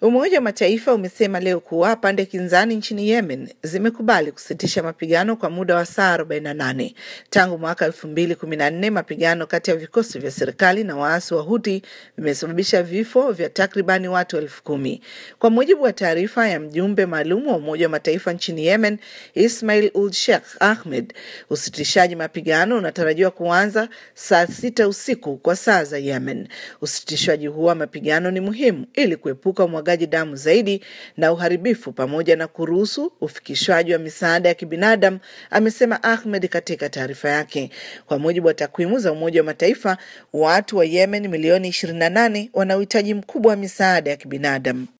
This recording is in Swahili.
Umoja wa Mataifa umesema leo kuwa pande kinzani nchini Yemen zimekubali kusitisha mapigano kwa muda wa saa 48. Tangu mwaka 2014 mapigano kati ya vikosi vya serikali na waasi wa Huti vimesababisha vifo vya takribani watu elfu kumi. Kwa mujibu wa taarifa ya mjumbe maalum wa Umoja wa Mataifa nchini Yemen, Ismail ul Sheikh Ahmed, usitishaji mapigano unatarajiwa kuanza saa sita usiku kwa saa za Yemen. Usitishwaji huo wa mapigano ni muhimu ili kuepuka umwagaji damu zaidi na uharibifu pamoja na kuruhusu ufikishwaji wa misaada ya kibinadamu, amesema Ahmed katika taarifa yake. Kwa mujibu wa takwimu za Umoja wa Mataifa, watu wa Yemen milioni 28 wana uhitaji mkubwa wa misaada ya kibinadamu.